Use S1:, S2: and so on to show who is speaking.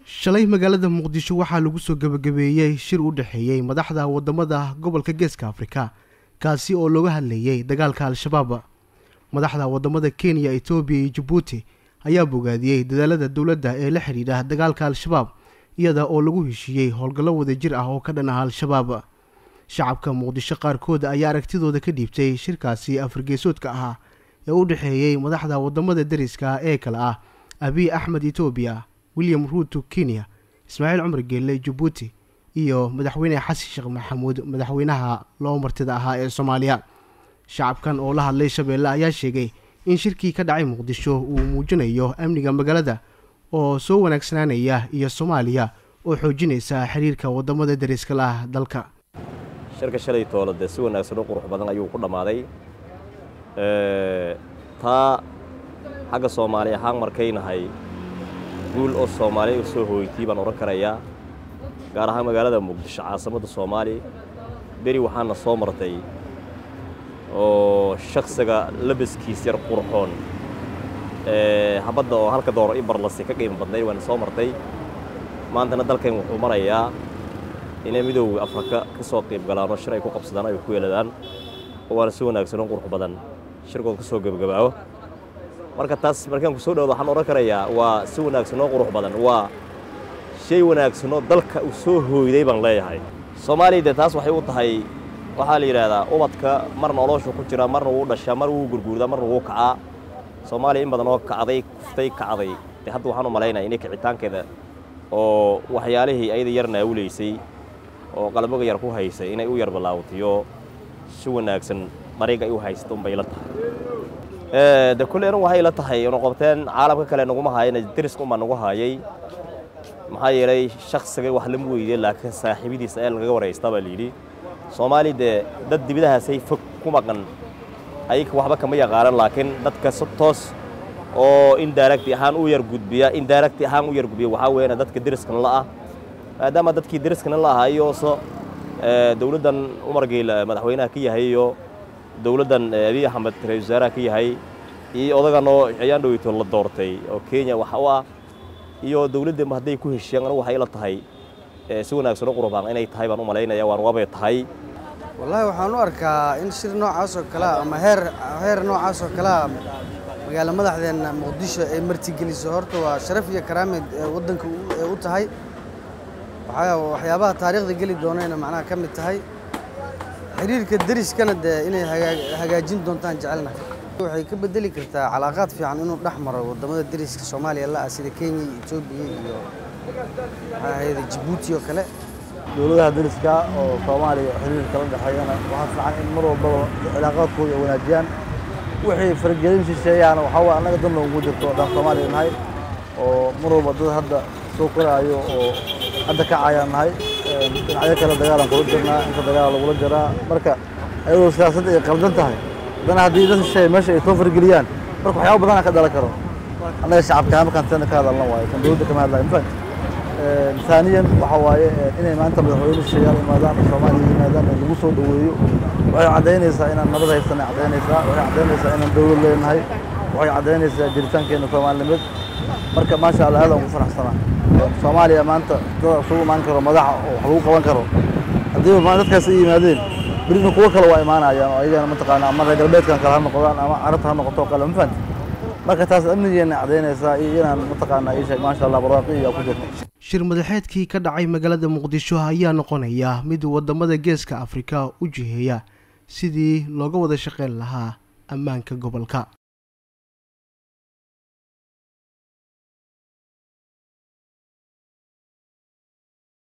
S1: shalay magaalada muqdisho waxaa lagu soo gebagabeeyey shir u dhexeeyey madaxda wadamada gobolka geeska afrika kaasi oo looga hadlayay dagaalka al-shabaab madaxda wadamada kenya etoobiya iyo jabuuti ayaa bogaadiyey dadaalada dowladda ee la xidhiidha dagaalka al-shabaab iyada oo lagu heshiiyey howlgallo wadajir ah oo ka dhan ah al-shabaab shacabka muqdisho qaarkood ayaa aragtidooda ka dhiibtay shirkaasi afargeesoodka ahaa ee u dhexeeyey madaxda wadamada dariska ee kale ah abiy axmed etoobiya william ruuto kenya ismaaciil cumar geelle jabuuti iyo madaxweyne xasan sheekh maxamuud madaxweynaha loo martida ahaa ee soomaaliya shacabkan oo la hadlay shabeelle ayaa sheegay in shirkii ka dhacay muqdisho uu muujinayo amniga magaalada oo soo wanaagsanaanaya iyo soomaaliya oo xoojinaysa xiriirka wadamada dariska la ah dalka
S2: shirka shalay toole dee si wanaagsan oo qurux badan ayuu ku dhammaaday taa xagga soomaali ahaan markaynahay guul oo soomaaliya u soo hooytay baan odhan karayaa gaar ahaan magaalada muqdisho caasimadda soomaaliya beri waxaana soo martay oo shaksiga labaskiis yar qurxoon habadda oo halka dooro i barlasi ka qiimo badnayd waana soo martay maantana dalkan wuxuu marayaa inay midooda afrika ka soo qiib galaanoo shir ay ku qabsadaan ay ku yeeladaan oo waana si wanaagsan oo qurux badan shirkood ka soo gebagabaabo marka taas markaan ku soo dhawdo waxaan odhan karayaa waa si wanaagsan oo qurux badan waa shay wanaagsan oo dalka uu soo hooyday baan leeyahay soomaaliya dee taas waxay u tahay waxaa la yidhaahdaa ubadka marna olooshu ku jira marna wuu dhashaa mar wuu gurguurdaa marna wuu kacaa soomaaliya in badan oo kacday kuftay kacday dee hadda waxaan u malaynaya inay kicitaankeeda oo waxyaalihii ayada yar naawulaysay oo qalbiga yar ku haysay inay u yar bilaawtiyo si wanaagsan dariiga ay u haysta unbay la tahay de kulle anu waxay la tahay inu qabteen caalamka kale naguma haayana deriska unbaa nagu haayay maxaa yeelay shaksiga wax lama weydiye laakiin saaxiibadiisa ayaa lagaga waraystaa baa layidhi soomaali dee dad dibidahaasay fog ku maqan ayaka waxba kama yaqaanan laakiin dadka si toos oo indiracti ahaan u yar gudbiya indiracti ahaan u yar gudbiya waxaa weeyana dadka deriskana la ah maadaama dadkii deriskana la ahaa iyo so dowladdan umar geyla madaxweynaha ka yahay iyo dowladdan abiy axmed ra-isul wasaaraha ka yahay iyo odaganoo ayaan dhoweyto la doortay oo kenya waxa u ah iyo dowladdanba hadday ku heshiyaan anigu waxay la tahay si wanaagsan oo qurbaan inay tahay baan u malaynaya waan wabay tahay
S3: wallaahi waxaan u arkaa in shir noocaas oo kalea ama heer heer noocaas oo kalea magaalo madaxdeenna muqdisho ay martigeliso horta waa sharaf iyo karaameed waddanka u tahay waxyaabaha taariikhda geli doonayna macnaha ka mid tahay xiriirka deriskana dee inay hagaajin doontaan jecelnahay waxay ka bedeli kartaa calaaqaad fiican inuu dhex maro waddamada deriska soomaaliya la ah sida kenya iyo etoobiya iyo maxaa ahayde jabuuti oo kale
S4: dowladaha deriska oo soomaaliya xiriirka la dhexeeyana waxaa fiican in mar walbaba cilaaqaadkooda ay wanaajiyaan wixii faragelin shisheeyaana waxaa waye annaga dan loogu jirto haddaan soomaaliya nahay oo mar walba dad hadda soo koraayo oo hadda kacayaan nahay dhinacyo kale dagaalaan kula jirnaa inta dagaal lagula jiraa marka ayadoo siyaasadda ay qaldan tahay haddana haddii dad shisheeye meesha ay soo fargeliyaan marka waxyaaba badanaa ka dhalan karo annaga shacabka markaan tana ka hadalna waayo kan dowladda kama hadlayo mafahant ثانيا waxa waaye inay maanta madaxweyne shisheeyaal imaadaan soomaaliya yimaadaan in lagu soo dhoweeyo waxay caddaynaysaa inaan nabad haysana caddaynaysaa waxay caddaynaysaa inaan dowlad leenahay waxay caddaynaysaa jiritaankeena soomaalinimad marka maasha allah aad aan ugu faraxsanaa soomaaliya maanta dad isugu imaan karo madaxa oo wax lagu qaban karo haddii dadkaas ay yimaadeen berina kuwo kale waa imaanayaan oo ayagana mataqaana ama reer galbeedkan kale ha noqdaan ama carabta ha noqoto kale ma fahanti marka taas amnigeena caddaynaysaa iyo inaan mataqaana ii sheeg maasha allah barwaaqi iyo ku jirto
S1: shir madaxeedkii ka dhacay magaalada muqdisho ayaa noqonaya mid wadamada geeska afrika u jiheeya sidii looga wada shaqayn lahaa ammaanka gobolka